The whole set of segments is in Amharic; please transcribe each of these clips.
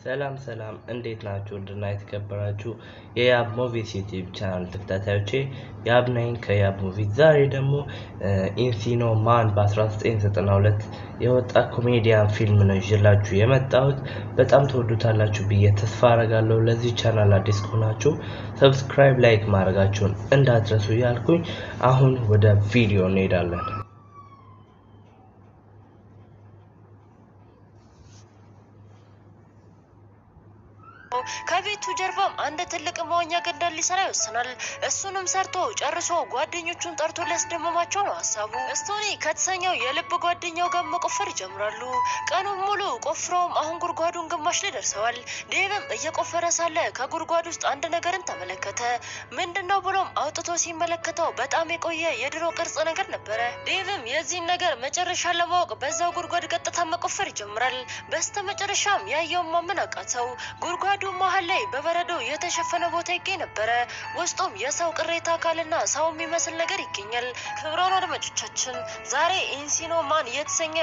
ሰላም ሰላም እንዴት ናችሁ? ውድና የተከበራችሁ የያብ ሙቪስ ዩቲዩብ ቻናል ተከታታዮቼ ያብ ነኝ ከያብ ሙቪስ። ዛሬ ደግሞ ኢንሲኖ ማን በ1992 የወጣ ኮሜዲያን ፊልም ነው ይዤላችሁ የመጣሁት። በጣም ተወዱታላችሁ ብዬ ተስፋ አረጋለሁ። ለዚህ ቻናል አዲስ ከሆናችሁ ሰብስክራይብ፣ ላይክ ማድረጋችሁን እንዳትረሱ እያልኩኝ አሁን ወደ ቪዲዮ እንሄዳለን። ከቤቱ ጀርባም አንድ ትልቅ መዋኛ ገንዳ ሊሰራ ይወስናል። እሱንም ሰርቶ ጨርሶ ጓደኞቹን ጠርቶ ሊያስደምማቸው ነው ሀሳቡ። ስቶኒ ከተሰኘው የልብ ጓደኛው ጋር መቆፈር ይጀምራሉ። ቀኑን ሙሉ ቆፍረውም አሁን ጉድጓዱን ግማሽ ላይ ደርሰዋል። ዴቭም እየቆፈረ ሳለ ከጉድጓድ ውስጥ አንድ ነገርን ተመለከተ። ምንድን ነው ብሎም አውጥቶ ሲመለከተው በጣም የቆየ የድሮ ቅርጽ ነገር ነበረ። ዴቭም የዚህን ነገር መጨረሻ ለማወቅ በዛው ጉድጓድ ቀጥታ መቆፈር ይጀምራል። በስተ መጨረሻም ያየውን ማመን አቃተው። ጉድጓዱ መሀል ላይ በበረዶ የተሸፈነ ቦታ ይገኝ ነበረ። ውስጡም የሰው ቅሬታ አካልና ሰው የሚመስል ነገር ይገኛል። ክብራን አድማጮቻችን ዛሬ ኢንሲኖ ማን የተሰኘ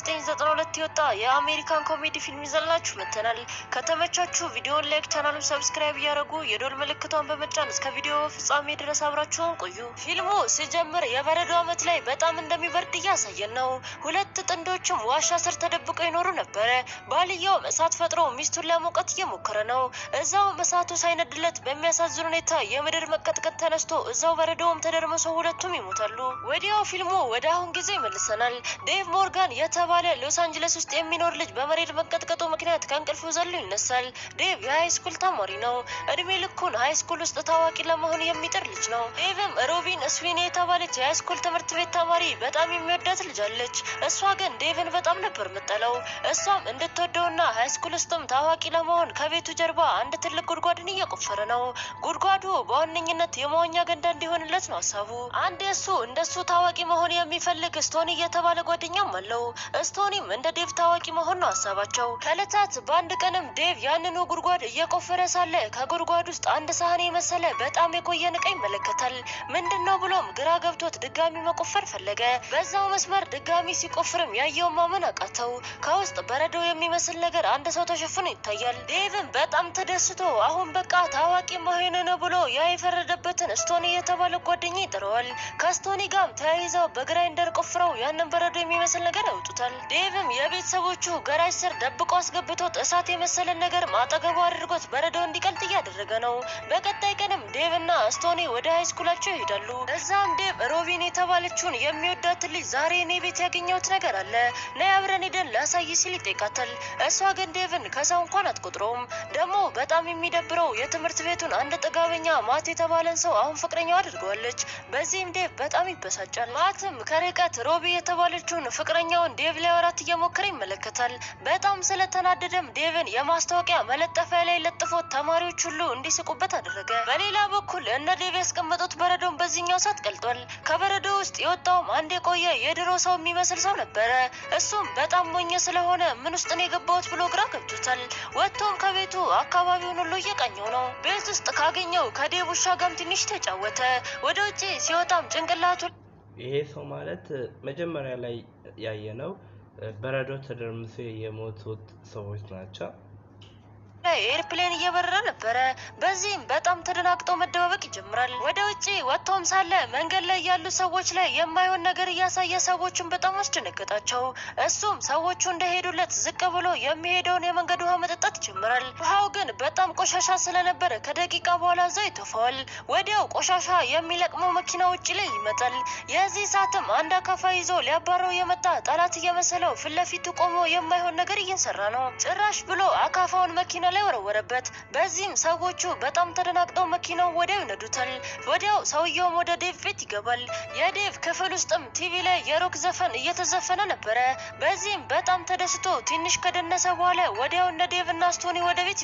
በ1992 የወጣ የአሜሪካን ኮሜዲ ፊልም ይዘላችሁ መጥተናል። ከተመቻችሁ ቪዲዮን ላይክ፣ ቻናሉን ሰብስክራይብ እያደረጉ የዶል ምልክቷን በመጫን እስከ ቪዲዮ ፍጻሜ ድረስ አብራችሁን ቆዩ። ፊልሙ ሲጀምር የበረዶ ዓመት ላይ በጣም እንደሚበርድ እያሳየን ነው። ሁለት ጥንዶችም ዋሻ ስር ተደብቀው ይኖሩ ነበረ። ባልየውም እሳት ፈጥሮ ሚስቱን ለመውቀት እየሞከረ ነው። እዛውም እሳቱ ሳይነድለት በሚያሳዝን ሁኔታ የምድር መቀጥቀጥ ተነስቶ እዛው በረዶውም ተደርምሶ ሁለቱም ይሞታሉ። ወዲያው ፊልሙ ወደ አሁን ጊዜ ይመልሰናል። ዴቭ ሞርጋን የተባለ ሎስ አንጀለስ ውስጥ የሚኖር ልጅ በመሬት መቀጥቀጡ ምክንያት ከእንቅልፉ ዘሎ ይነሳል። ዴቭ የሃይ ስኩል ተማሪ ነው። እድሜ ልኩን ሃይ ስኩል ውስጥ ታዋቂ ለመሆን የሚጥር ልጅ ነው። ዴቭም ሮቢን ስዊኒ የተባለች የሃይ ስኩል ትምህርት ቤት ተማሪ በጣም የሚወዳት ልጅ አለች። እሷ ግን ዴቭን በጣም ነበር የምጠለው። እሷም እንድትወደውና ሃይ ስኩል ውስጥም ታዋቂ ለመሆን ከቤቱ ጀርባ አንድ ትልቅ ጉድጓድን እየቆፈረ ነው። ጉድጓዱ በዋነኝነት የመዋኛ ገንዳ እንዲሆንለት ነው ሀሳቡ። አንድ እሱ እንደሱ ታዋቂ መሆን የሚፈልግ ስቶኒ የተባለ ጓደኛም አለው። ስቶኒም እንደ ዴቭ ታዋቂ መሆን ነው ሀሳባቸው። ከእለታት በአንድ ቀንም ዴቭ ያንኑ ጉድጓድ እየቆፈረ ሳለ ከጉድጓድ ውስጥ አንድ ሳህን የመሰለ በጣም የቆየ ዕቃ ይመለከታል። ምንድን ነው ብሎም ግራ ገብቶት ድጋሚ መቆፈር ፈለገ። በዛው መስመር ድጋሚ ሲቆፍርም ያየውን ማመን አቃተው። ከውስጥ በረዶ የሚመስል ነገር አንድ ሰው ተሸፍኖ ይታያል። ዴቭም በጣም ተደስቶ አሁን በቃ ታዋቂ መሆን ነው ብሎ ያ የፈረደበትን ስቶኒ የተባለ ጓደኛ ይጥረዋል። ከስቶኒ ጋርም ተያይዘው በግራይንደር ቆፍረው ያንን በረዶ የሚመስል ነገር ያወጡታል። ዴቭም የቤተሰቦቹ ገራጅ ስር ደብቆ አስገብቶት እሳት የመሰለን ነገር ማጠገቡ አድርጎት በረዶ እንዲቀልጥ እያደረገ ነው። በቀጣይ ቀንም ዴቭ እና ስቶኒ ወደ ሃይስኩላቸው ይሄዳሉ። እዛም ዴቭ ሮቢን የተባለችውን የሚወዳትን ልጅ ዛሬ እኔ ቤት ያገኘሁት ነገር አለ ነይ አብረን ሄደን ላሳይ ሲል ይጠይቃታል። እሷ ግን ዴቭን ከሰው እንኳን አትቆጥረውም። ደግሞ በጣም የሚደብረው የትምህርት ቤቱን አንድ ጥጋበኛ ማት የተባለን ሰው አሁን ፍቅረኛው አድርገዋለች። በዚህም ዴቭ በጣም ይበሳጫል። ማትም ከርቀት ሮቢ የተባለችውን ፍቅረኛውን ዴቭ ሊያወራት እየሞከረ ይመለከታል። በጣም ስለተናደደም ዴቭን የማስታወቂያ መለጠፊያ ላይ ለጥፎት ተማሪዎች ሁሉ እንዲስቁበት አደረገ። በሌላ በኩል እነ ዴቭ ያስቀመጡት በረዶን በዚህኛው ሰዓት ቀልጧል። ከበረዶ ውስጥ የወጣውም አንድ የቆየ የድሮ ሰው የሚመስል ሰው ነበረ። እሱም በጣም ሞኝ ስለሆነ ምን ውስጥ ነው የገባሁት ብሎ ግራ ገብቶታል። ወጥቶም ከቤቱ አካባቢውን ሁሉ እየቃኘው ነው። ቤት ውስጥ ካገኘው ከዴቭ ውሻ ጋርም ትንሽ ተጫወተ። ወደ ውጭ ሲወጣም ጭንቅላቱ ይሄ ሰው ማለት መጀመሪያ ላይ ያየነው በረዶ ተደርምሶ የሞቱት ሰዎች ናቸው። ኤርፕሌን እየበረረ ነበረ። በዚህም በጣም ተደናግጦ መደባበቅ ይጀምራል። ወደ ውጭ ወጥቶም ሳለ መንገድ ላይ ያሉ ሰዎች ላይ የማይሆን ነገር እያሳየ ሰዎቹን በጣም አስደነገጣቸው። እሱም ሰዎቹ እንደሄዱለት ዝቅ ብሎ የሚሄደውን የመንገድ ውሃ መጠጣት ይጀምራል። ውሃው ግን በጣም ቆሻሻ ስለነበረ ከደቂቃ በኋላ እዛው ይተፋዋል። ወዲያው ቆሻሻ የሚለቅመው መኪና ውጭ ላይ ይመጣል። የዚህ ሰዓትም አንድ አካፋ ይዞ ሊያባረው የመጣ ጠላት እየመሰለው ፊት ለፊቱ ቆሞ የማይሆን ነገር እየሰራ ነው። ጭራሽ ብሎ አካፋውን መኪና ላይ ወረወረበት። በዚህም ሰዎቹ በጣም ተደናግጠው መኪናው ወዲያው ይነዱታል። ወዲያው ሰውየውም ወደ ዴቭ ቤት ይገባል። የዴቭ ክፍል ውስጥም ቲቪ ላይ የሮክ ዘፈን እየተዘፈነ ነበረ። በዚህም በጣም ተደስቶ ትንሽ ከደነሰ በኋላ ወዲያው እነ ዴቭ እና ስቶኒ ወደ ቤት ይመጣሉ።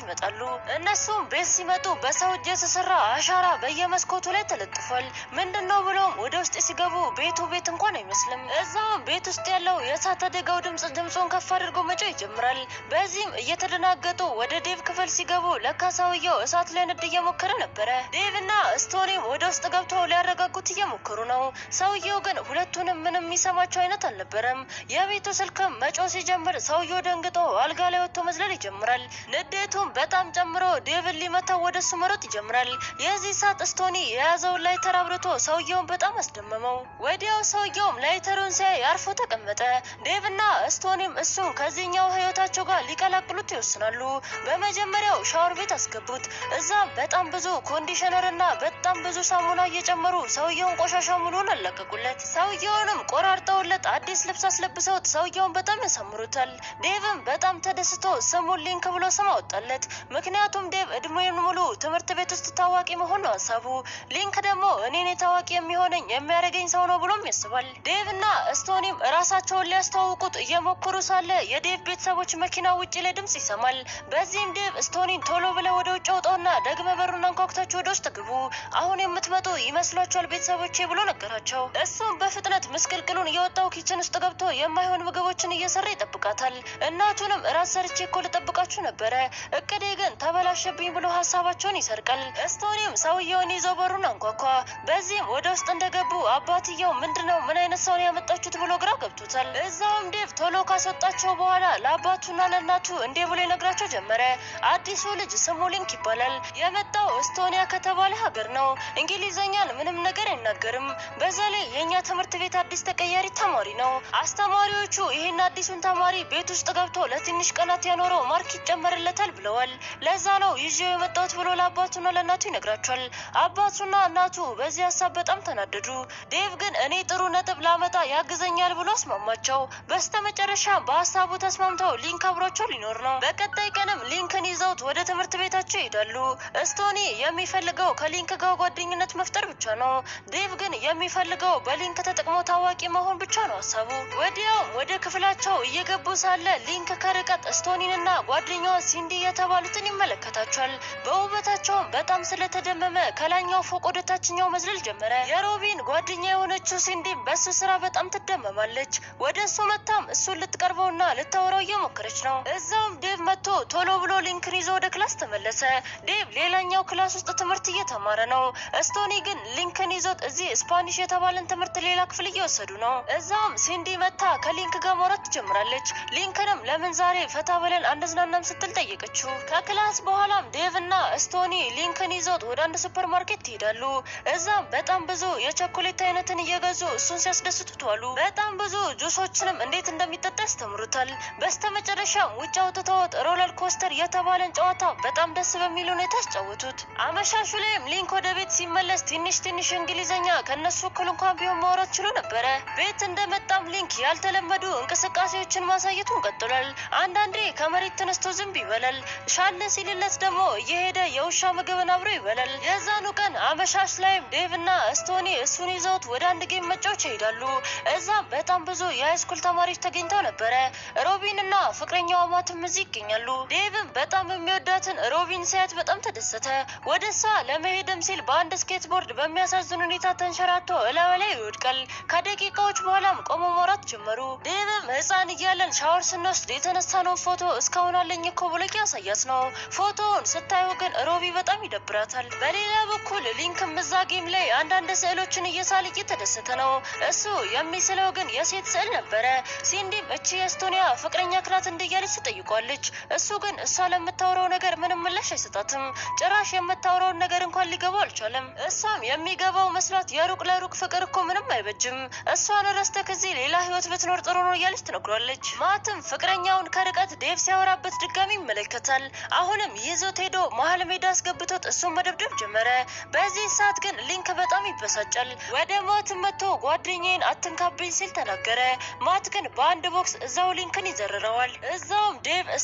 እነሱም ቤት ሲመጡ በሰው እጅ የተሰራ አሻራ በየመስኮቱ ላይ ተለጥፏል። ምንድን ነው ብለውም ወደ ውስጥ ሲገቡ ቤቱ ቤት እንኳን አይመስልም። እዛውም ቤት ውስጥ ያለው የእሳት አደጋው ድምፅ ድምፁን ከፍ አድርጎ መጮህ ይጀምራል። በዚህም እየተደናገጡ ወደ ዴቭ ክፍል ሲገቡ ለካ ሰውየው እሳት ሊያነድ እየሞከረ ነበረ። ዴቭ እና ስቶኒም ወደ ውስጥ ገብተው ሊያረጋጉት እየሞከሩ ነው። ሰውየው ግን ሁለቱንም ምንም የሚሰማቸው አይነት አልነበረም። የቤቱ ስልክም መጮህ ሲጀምር ሰውየው ደንግጦ አልጋ ላይ ወጥቶ መዝለል ይጀምራል። ንዴቱም በጣም ጨምሮ ዴቭን ሊመታው ወደ እሱ መሮጥ ይጀምራል። የዚህ ሰዓት ስቶኒ የያዘውን ላይተር አብርቶ ሰውየውን በጣም አስደመመው። ወዲያው ሰውየውም ላይተሩን ሲያይ አርፎ ተቀመጠ። ዴቭና ስቶኒም እሱን ከዚህኛው ህይወታቸው ጋር ሊቀላቅሉት ይወስናሉ። በመጀመሪያው ሻወር ቤት አስገቡት። እዛም በጣም ብዙ ኮንዲሽነር እና በጣም ብዙ ሳሙና እየጨመሩ ሰውየውን ቆሻሻ ሙሉን አለቀቁለት። ሰውየውንም ቆራርጠውለት አዲስ ልብስ አስለብሰውት ሰውየውን በጣም ያሳምሩታል። ዴቭም በጣም ተደስቶ ስሙን ሊንክ ብሎ ስም አወጣለት። ምክንያቱም ዴቭ እድሜውን ሙሉ ትምህርት ቤት ውስጥ ታዋቂ መሆን ነው ሀሳቡ። ሊንክ ደግሞ እኔን ታዋቂ የሚሆነኝ የሚያደርገኝ ሰው ነው ብሎም ያስባል። ዴቭ እና ስቶኒም ራሳቸውን ሊያስተዋውቁት እየሞከሩ ሳለ የዴቭ ቤተሰቦች መኪና ውጭ ላይ ድምጽ ይሰማል። በዚህም ዴቭ ስቶኒን ቶሎ ብለ ወደ ውጭ አውጣውና ደግመ በሩን አንኳኩታችሁ ወደ ውስጥ ግቡ፣ አሁን የምትመጡ ይመስሏቸዋል ቤተሰቦቼ ብሎ ነገራቸው። እሱም በፍጥነት ምስቅልቅሉን እየወጣው ኪችን ውስጥ ገብቶ የማይሆን ምግቦችን እየሰራ ይጠብቃታል። እናቱንም እራት ሰርቼ እኮ ልጠብቃችሁ ነበረ፣ እቅዴ ግን ተበላሸብኝ ብሎ ሀሳባቸውን ይሰርቃል። ስቶኒም ሰውየውን ይዘው በሩን አንኳኳ። በዚህም ወደ ውስጥ እንደገቡ አባትየው ምንድነው ምን አይነት ሰውን ያመጣችሁት ብሎ ግራ ገብቶታል። እዛውም ዴቭ ቶሎ ካስወጣቸው በኋላ ለአባቱና ለእናቱ እንዲህ ብሎ ይነግራቸው ጀመረ። አዲሱ ልጅ ስሙ ሊንክ ይባላል። የመጣው እስቶኒያ ከተባለ ሀገር ነው። እንግሊዘኛን ምንም ነገር አይናገርም። በዛ ላይ የእኛ ትምህርት ቤት አዲስ ተቀያሪ ተማሪ ነው። አስተማሪዎቹ ይህን አዲሱን ተማሪ ቤት ውስጥ ገብቶ ለትንሽ ቀናት ያኖረው ማርክ ይጨመርለታል ብለዋል። ለዛ ነው ይዤው የመጣሁት ብሎ ለአባቱና ለእናቱ ይነግራቸዋል። አባቱና እናቱ በዚህ ሀሳብ በጣም ተናደዱ። ዴቭ ግን እኔ ጥሩ ነጥብ ላመጣ ያግዘኛል ብሎ አስማማቸው። በስተመጨረሻ በሀሳቡ ተስማምተው ሊንክ አብሯቸው ሊኖር ነው። በቀጣይ ቀንም ሊንክን ይዘውት ወደ ትምህርት ቤታቸው ይሄዳሉ። ስቶኒ የሚፈልገው ከሊንክ ጋር ጓደኝነት መፍጠር ብቻ ነው። ዴቭ ግን የሚፈልገው በሊንክ ተጠቅሞ ታዋቂ መሆን ብቻ ነው ሀሳቡ። ወዲያውም ወደ ክፍላቸው እየገቡ ሳለ ሊንክ ከርቀት ስቶኒንና ጓደኛዋ ሲንዲ የተባሉትን ይመለከታቸዋል። በውበታቸውም በጣም ስለተደመመ ከላይኛው ፎቅ ወደ ታችኛው መዝለል ጀመረ። የሮቢን ጓደኛ የሆነችው ሲንዲም በእሱ ስራ በጣም ትደመማለች። ወደ እሱ መታም እሱን ልትቀርበውና ልታወራው እየሞከረች ነው። እዛውም ዴቭ መጥቶ ቶሎ ብሎ ሊንክን ይዞ ወደ ክላስ ተመለሰ። ዴቭ ሌላኛው ክላስ ውስጥ ትምህርት እየተማረ ነው። ስቶኒ ግን ሊንክን ይዞት እዚህ ስፓኒሽ የተባለን ትምህርት ሌላ ክፍል እየወሰዱ ነው። እዛውም ሲንዲ መታ ከሊንክ ጋር ማውራት ትጀምራለች። ሊንክንም ለምን ዛሬ ፈታ ብለን አንዝናናም ስትል ጠየቀችው። ከክላስ በኋላም ዴቭ እና ስቶኒ ሊንክን ይዞት ወደ አንድ ሱፐር ማርኬት ይሄዳሉ። እዛም በጣም ብዙ የቸኮሌት አይነትን እየገዙ እሱን ሲያስደስቱት ዋሉ። በጣም ብዙ ጁሶችንም እንዴት እንደሚጠጣ ያስተምሩታል። በስተመጨረሻም ውጭ አውጥተውት ሮለር ኮስተር የተባለን ጨዋታ በጣም ደስ በሚል ሁኔታ ያስጫወቱት። አመሻሹ ላይም ሊንክ ወደ ቤት ሲመለስ ትንሽ ትንሽ እንግሊዘኛ ከነሱ እኩል እንኳን ቢሆን ማውራት ችሎ ነበረ። ቤት እንደመጣም ሊንክ ያልተለመዱ እንቅስቃሴዎችን ማሳየቱን ቀጥሏል። አንዳንዴ ከመሬት ተነስቶ ዝንብ ይበላል። ሻለ ሲልለት ደግሞ እየሄደ የውሻ ምግብን አብሮ ይበላል። የዛኑ ቀን አመሻሽ ላይም ዴቭ እና ስቶኒ እሱን ይዘውት ወደ አንድ ጌም መጫወቻ ይሄዳሉ። እዛም በጣም ብዙ የሃይስኩል ተማሪዎች ተገኝተው ነበረ። ሮቢን እና ፍቅረኛዋ ማትም እዚህ ይገኛሉ። ዴቭም በጣም የሚወዳትን ሮቢን ሲያት በጣም ተደሰተ። ወደ እሷ ለመሄድም ሲል በአንድ ስኬትቦርድ በሚያሳዝን ሁኔታ ተንሸራቶ እላዩ ላይ ይወድቃል። ከደቂቃዎች በኋላም ቆሞ ማውራት ጀመሩ። ዴቭም ሕፃን እያለን ሻወር ስንወስድ የተነሳነውን ፎቶ እስካሁን አለኝ እኮ ብሎ ያሳያት ነው። ፎቶውን ስታዩ ግን ሮቢ በጣም ይደብራታል። በሌላ በኩል ሊንክም እዛ ጌም ላይ አንዳንድ ስዕሎችን እየሳለ እየተደሰተ ነው። እሱ የሚስለው ግን የሴት ስዕል ነበረ። ሲንዲም እቺ የስቶኒያ ፍቅረኛ ክላት እንደያለች ትጠይቋለች። እሱ ግን እሷ ለምታወራው ነገር ምንም ምላሽ አይሰጣትም። ጭራሽ የምታወራውን ነገር እንኳን ሊገባው አልቻለም። እሷም የሚገባው መስሏት የሩቅ ለሩቅ ፍቅር እኮ ምንም አይበጅም፣ እሷን ረስተ ከዚህ ሌላ ህይወት ብትኖር ጥሩ ነው እያለች ትነግሯለች። ማትም ፍቅረኛውን ከርቀት ዴቭ ሲያወራበት ድጋሚ ይመለከታል። አሁንም ይዞት ሄዶ መሀል ሜዳ አስገብቶት እሱን መደብደብ ጀመረ። በዚህ ሰዓት ግን ሊንክ በጣም ይበሳጫል። ወደ ማትም መጥቶ ጓደኛዬን አትንካብኝ ሲል ተናገረ። ማት ግን በአንድ ቦክስ እዛው ሊንክን ይዘርረዋል። እዛውም ዴቭ ስቶኒና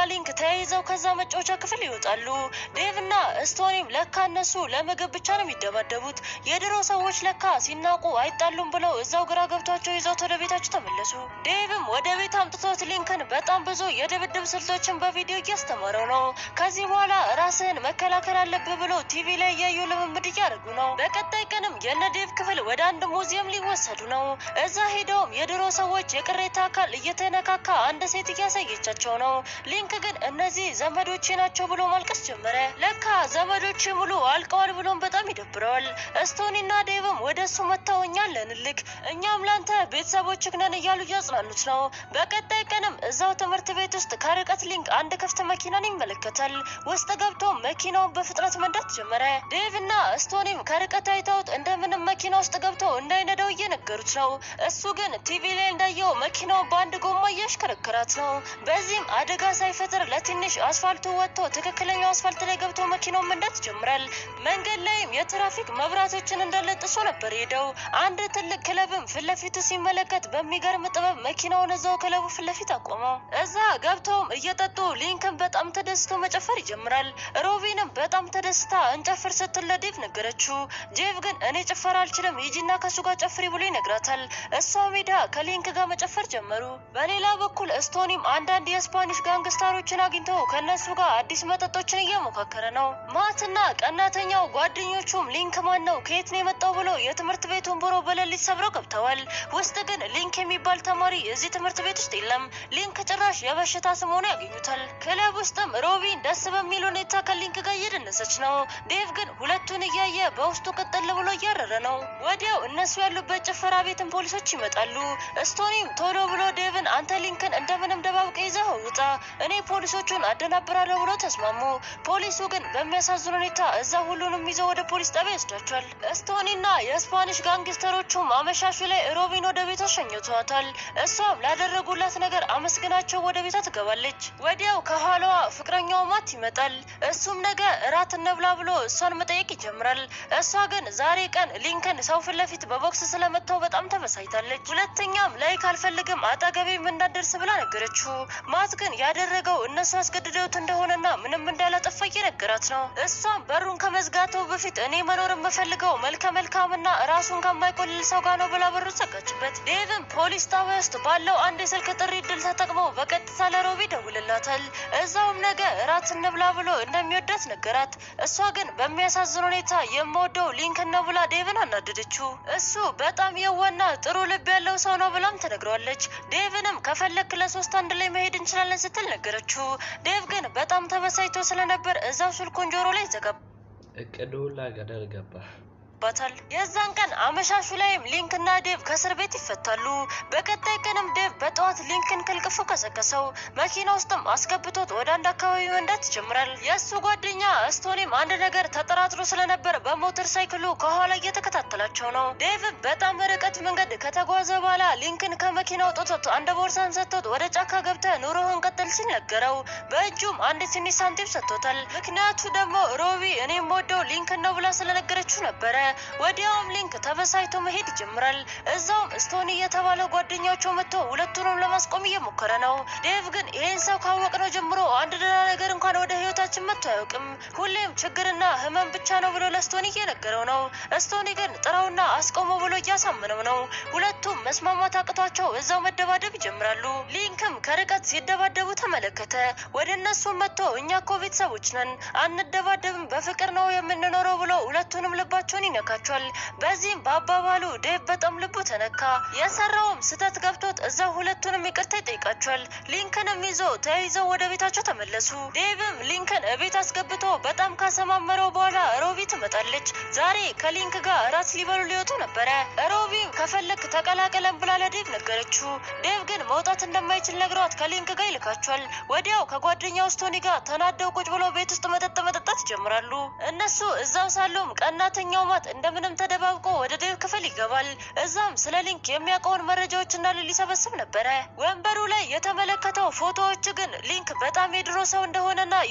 ሊንክ ተያይዘው ከዛ መጫወቻ ክፍል ይወጣሉ። ዴቭና ስቶኒም ለካ እነሱ ለምግብ ብቻ ነው የሚደባደቡት፣ የድሮ ሰዎች ለካ ሲናቁ አይጣሉም ብለው እዛው ግራ ገብቷቸው ይዘውት ወደ ቤታቸው ተመለሱ። ዴቭም ወደ ቤት አምጥቶት ሊንክን በጣም ብዙ የድብድብ ስልቶችን በቪዲዮ እያስተማረው ነው። ከዚህ በኋላ ራስህን መከላከል አለብህ ብሎ ቲቪ ላይ እያዩ ልምምድ እያደረጉ ነው። በቀጣይ ቀንም የነ ዴቭ ክፍል ወደ አንድ ሙዚየም ሊወሰዱ ነው። እዛ ሄደውም የድሮ ሰዎች የቅሬታ አካል እየተነካካ አንድ ሴት እያሳየቻቸው ነው። ሊንክ ግን እነዚህ ዘመዶቼ ናቸው ብሎ ማልቀስ ጀመረ። ለካ ዘመዶቼ ሙሉ አልቀዋል ብሎም በጣም ይደብረዋል። ስቶኒና ዴቭም ወደ እሱ መጥተው እኛ አለንልክ እኛም ላንተ ቤተሰቦችህ ነን እያሉ እያጽናኑት ነው። በቀጣይ ቀንም እዛው ትምህርት ቤት ውስጥ ከርቀት ሊንክ አንድ ክፍት መኪናን ይመለከታል። ውስጥ ገብቶ መኪናውን በፍጥነት መንዳት ጀመረ። ዴቭ እና ስቶኒም ከርቀት አይተውት እንደምንም መኪና ውስጥ ገብቶ እንዳይነዳው እየነገሩት ነው። እሱ ግን ቲቪ ላይ እንዳየው መኪናው በአንድ ጎማ እያሽከረከራት ነው። በዚህም አደጋ ሳይፈጥር ለትንሽ አስፋልቱ ወጥቶ ትክክለኛው አስፋልት ላይ ገብቶ መኪናውን መንዳት ይጀምራል። መንገድ ላይም የትራፊክ መብራቶችን እንዳለ ጥሶ ነበር ሄደው። አንድ ትልቅ ክለብም ፊት ለፊቱ ሲመለከት በሚገርም ጥበብ መኪናውን እዛው ክለቡ ፊት ለፊት አቆመው። እዛ ገብተውም እየጠጡ ሊንክን በጣም ተደስቶ መጨፈር ይጀምራል። ሮቢንም በጣም ተደስታ እንጨፍር ስትል ለዴቭ ነገረችው። ዴቭ ግን እኔ ጭፈራ አልችልም ሂጂና ከሱ ጋር ጨፍሪ ብሎ ይነግራታል። እሷ ሜዳ ከሊንክ ጋር መጨፈር ጀመሩ። በሌላ በኩል ስቶኒም አንዳንድ የስፓኒሽ ጋንግስታሮችን አግኝቶ ከእነሱ ጋር አዲስ መጠጦችን እየሞካከረ ነው። ማትና ቀናተኛው ጓደኞቹም ሊንክ ማን ነው ከየት ነው የመጣው ብሎ የትምህርት ቤቱን ቢሮ በሌሊት ሰብረው ገብተዋል። ውስጥ ግን ሊንክ የሚባል ተማሪ እዚህ ትምህርት ቤት ውስጥ የለም። ሊንክ ጭራሽ የበሽታ ስም ሆኖ ያገኙታል። ክለብ ውስጥም ሮቢን ደስ በሚል ሁኔታ ከሊንክ ጋር እየደነሰች ነው። ዴቭ ግን ሁለቱን እያየ በውስጡ ቅጥል ብሎ እያረረ ነው። ወዲያው እነሱ ያሉበት ጭፈራ ቤትን ፖሊሶች ይመጣሉ። ስቶኒም ቶሎ ብሎ ዴቭን አንተ ሊንክን እንደምንም ደባብቀ ይዘህ ውጣ፣ እኔ ፖሊሶቹን አደናብራለሁ ብሎ ተስማሙ። ፖሊሱ ግን በሚያሳዝን ሁኔታ እዛ ሁሉንም ይዘው ወደ ፖሊስ ጣቢያ ይወስዳቸዋል። ስቶኒና የስፓኒሽ ጋንግስተሮቹም አመሻሹ ላይ ሮቢን ወደ ቤቷ ሸኝተዋታል። እሷም ላደረጉላት ነገር አመስግናቸው ወደ ቤቷ ትገባለች። ወዲያው ከኋላዋ ፍቅረኛው ማት ይመጣል። እሱም ነገ እራት እንብላ ብሎ እሷን መጠየቅ ይጀምራል። እሷ ግን ዛሬ ቀን ሊንከን ሰው ፊት ለፊት በቦክስ ስለመታው በጣም ተበሳይታለች። ሁለተኛም ላይክ አልፈልግም አጠገቤም እንዳደርስ ብላ ነገረችው። ማት ግን ያደረገው እነሱ አስገድደውት እንደሆነና ምንም እንዳላጠፋ እየነገራት ነው። እሷም በሩን ከመዝጋቱ በፊት እኔ መኖር የምፈልገው መልከ መልካምና ራሱን ከማይቆልል ሰው ጋር ነው ብላ በሩ ዘጋችበት። ዴቭም ፖሊስ ጣቢያ ውስጥ ባለው አንድ የስልክ ጥሪ እድል ተጠቅሞ በቀጥታ ለሮቢ ደውልላታል። እዛውም ነገ እራት እንብላ ብሎ እንደሚወዳት ነገራት። እሷ ግን በሚያሳዝን ሁኔታ የምወደው ሊንክን ነው ብላ ዴቭን አናደደችው። እሱ በጣም የዋና ጥሩ ልብ ያለው ሰው ነው ብላም ተነግሯለች። ዴቭንም ከፈለክ ለሶስት አንድ ላይ መሄድ እንችላለን ስትል ነገረችው። ዴቭ ግን በጣም ተበሳይቶ ስለነበር እዛው ስልኩን ጆሮ ላይ ዘጋባ። እቅዱ ሁላ ገደል ገባ። ባታል የዛን ቀን አመሻሹ ላይም ሊንክ እና ዴቭ ከእስር ቤት ይፈታሉ። በቀጣይ ቀንም ዴቭ በጠዋት ሊንክን ከልቅፎ ቀሰቀሰው። መኪና ውስጥም አስገብቶት ወደ አንድ አካባቢ መንዳት ይጀምራል። የእሱ ጓደኛ ስቶኒም አንድ ነገር ተጠራጥሮ ስለነበር በሞተር ሳይክሉ ከኋላ እየተከታተላቸው ነው። ዴቭ በጣም ርቀት መንገድ ከተጓዘ በኋላ ሊንክን ከመኪና አውጥቶት አንድ ቦርሳን ሰጥቶት ወደ ጫካ ገብተ ኑሮህን ቀጥል ሲል ነገረው። በእጁም አንድ ትንሽ ሳንቲም ሰጥቶታል። ምክንያቱ ደግሞ ሮቢ እኔ የምወደው ሊንክን ነው ብላ ስለነገረችው ነበረ። ወዲያውም ሊንክ ተበሳይቶ መሄድ ይጀምራል። እዛውም ስቶኒ የተባለው ጓደኛቸው መጥቶ ሁለቱንም ለማስቆም እየሞከረ ነው። ዴቭ ግን ይህን ሰው ካወቅነው ጀምሮ አንድ ደህና ነገር እንኳን ወደ ህይወታችን መጥቶ አያውቅም። ሁሌም ችግርና ህመም ብቻ ነው ብሎ ለስቶኒ እየነገረው ነው። ስቶኒ ግን ጥራውና አስቆሞ ብሎ እያሳመነው ነው። ሁለቱም መስማማት አቅቷቸው እዛው መደባደብ ይጀምራሉ። ሊንክም ከርቀት ሲደባደቡ ተመለከተ። ወደ እነሱም መጥቶ እኛ እኮ ቤተሰቦች ነን፣ አንደባደብም፣ በፍቅር ነው የምንኖረው ብሎ ሁለቱንም ልባቸውን ይነካቸዋል። በዚህም በአባባሉ ዴቭ በጣም ልቡ ተነካ። የሰራውም ስህተት ገብቶት እዛ ሁለቱንም ይቅርታ ይጠይቃቸዋል። ሊንክንም ይዞ ተያይዘው ወደ ቤታቸው ተመለሱ። ዴቭም ሊንክን እቤት አስገብቶ በጣም ካሰማመረው በኋላ ሮቢ ትመጣለች። ዛሬ ከሊንክ ጋር እራት ሊበሉ ሊወጡ ነበረ። ሮቢም ከፈለግ ተቀላቀለን ብላ ለዴቭ ነገረችው። ዴቭ ግን መውጣት እንደማይችል ነግሯት ከሊንክ ጋር ይልካቸዋል። ወዲያው ከጓደኛው ስቶኒ ጋር ተናደው ቁጭ ብለው ቤት ውስጥ መጠጥ መጠጣት ይጀምራሉ። እነሱ እዛው ሳሉም ቀናተኛው ማት እንደምንም ተደባብቆ ወደ ዴቭ ክፍል ይገባል። እዛም ስለ ሊንክ የሚያውቀውን መረጃዎች እንዳለ ሊሰበስብ ነበረ። ወንበሩ ላይ የተመለከተው ፎቶዎች ግን ሊንክ በጣም የድሮ ሰው እንደሆነና የወጣውም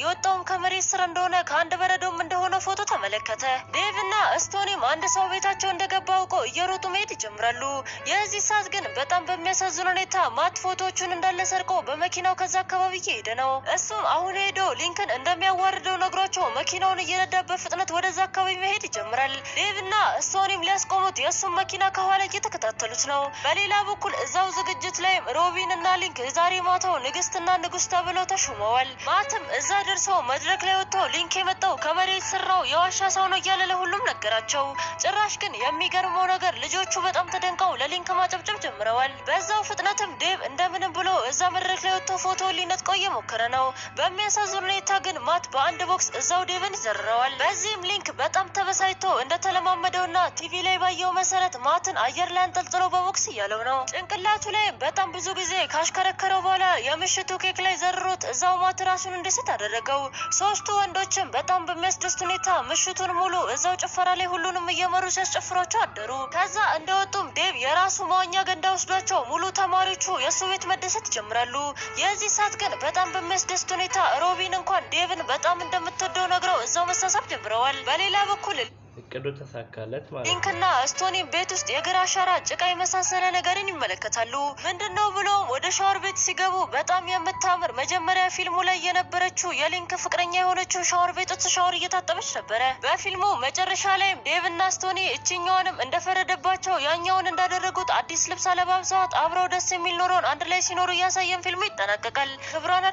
ከመሬት ስር እንደሆነ ከአንድ በረዶም እንደሆነ ፎቶ ተመለከተ። ዴቭ እና ስቶኒም አንድ ሰው ቤታቸው እንደገባ አውቀው እየሮጡ መሄድ ይጀምራሉ። የዚህ ሰዓት ግን በጣም በሚያሳዝን ሁኔታ ማት ፎቶዎቹን እንዳለ ሰርቆ በመኪናው ከዛ አካባቢ እየሄደ ነው። እሱም አሁን ሄዶ ሊንክን እንደሚያዋርደው ነግሯቸው መኪናውን እየነዳ በፍጥነት ወደዛ አካባቢ መሄድ ይጀምራል። ዴቭ እና ስቶኒም ሊያስቆሙት የእሱም መኪና ከኋላ እየተከታተሉት ነው። በሌላ በኩል እዛው ዝግጅት ላይም ሮቢን እና ሊንክ ዛሬ ማታው ንግስትና ንጉስ ተብለው ተሹመዋል። ማትም እዛ ደርሰው መድረክ ላይ ወጥቶ ሊንክ የመጣው ከመሬት ስር ነው የዋሻ ሰው ነው እያለ ለሁሉም ነገራቸው። ጭራሽ ግን የሚገርመው ነገር ልጆቹ በጣም ተደንቀው ለሊንክ ማጨብጨብ ጀምረዋል። በዛው ፍጥነትም ዴቭ እንደምንም ብሎ እዛ መድረክ ላይ ወጥቶ ፎቶ ሊነጥቀው እየሞከረ ነው። በሚያሳዝን ሁኔታ ግን ማት በአንድ ቦክስ እዛው ዴቭን ይዘርረዋል። በዚህም ሊንክ በጣም ተበሳጭቶ እንደተለማመደውና ቲቪ ላይ ባየው መሰረት ማትን አየር ላይ አንጠልጥሎ በቦክስ እያለው ነው። ጭንቅላቱ ላይ በጣም ብዙ ጊዜ ካሽከረከረው በኋላ የምሽቱ ኬክ ላይ ዘርሮት እዛው ማት ራሱን እንዲስት አደረገው። ሶስቱ ወንዶችም በጣም በሚያስደስት ሁኔታ ምሽቱን ሙሉ እዛው ጭፈራ ላይ ሁሉንም እየመሩ ሲያስጨፍሯቸው አደሩ። ከዛ እንደወጡም ዴቭ የራሱ መዋኛ ገንዳ ወስዷቸው ሙሉ ተማሪዎቹ የእሱ ቤት መደሰት ይጀምራሉ። የዚህ ሰዓት ግን በጣም በሚያስደስት ሁኔታ ሮቢን እንኳን ዴቭን በጣም እንደምትወደው ነግረው እዛው መሳሳብ ጀምረዋል። በሌላ በኩል እቅዱ ተሳካለት ማለት ነው። ሊንክና ስቶኒ ቤት ውስጥ የእግር አሻራ ጭቃ የመሳሰለ ነገርን ይመለከታሉ። ምንድነው ብሎም ወደ ሻወር ቤት ሲገቡ በጣም የምታምር መጀመሪያ ፊልሙ ላይ የነበረችው የሊንክ ፍቅረኛ የሆነችው ሻወር ቤት ውስጥ ሻወር እየታጠበች ነበረ። በፊልሙ መጨረሻ ላይም ዴቭና ስቶኒ እችኛዋንም እንደፈረደባቸው ያኛውን እንዳደረጉት አዲስ ልብስ አለባብሰዋት አብረው ደስ የሚል ኖሮን አንድ ላይ ሲኖሩ እያሳየን ፊልሙ ይጠናቀቃል። ክብሯን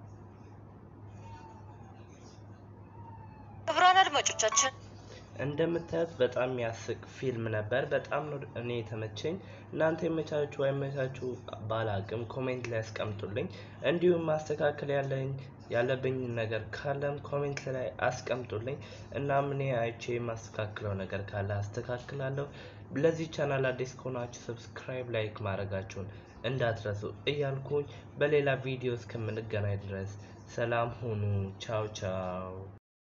ክብሯን አድማጮቻችን እንደምታዩት በጣም የሚያስቅ ፊልም ነበር። በጣም ነው እኔ የተመቸኝ። እናንተ የመቻችሁ አይመቻችሁ ባላቅም ኮሜንት ላይ አስቀምጡልኝ። እንዲሁም ማስተካከል ያለኝ ያለብኝ ነገር ካለም ኮሜንት ላይ አስቀምጡልኝ። እናም እኔ አይቼ የማስተካክለው ነገር ካለ አስተካክላለሁ። ለዚህ ቻናል አዲስ ከሆናችሁ ሰብስክራይብ፣ ላይክ ማድረጋችሁን እንዳትረሱ እያልኩኝ በሌላ ቪዲዮ እስከምንገናኝ ድረስ ሰላም ሁኑ። ቻው ቻው።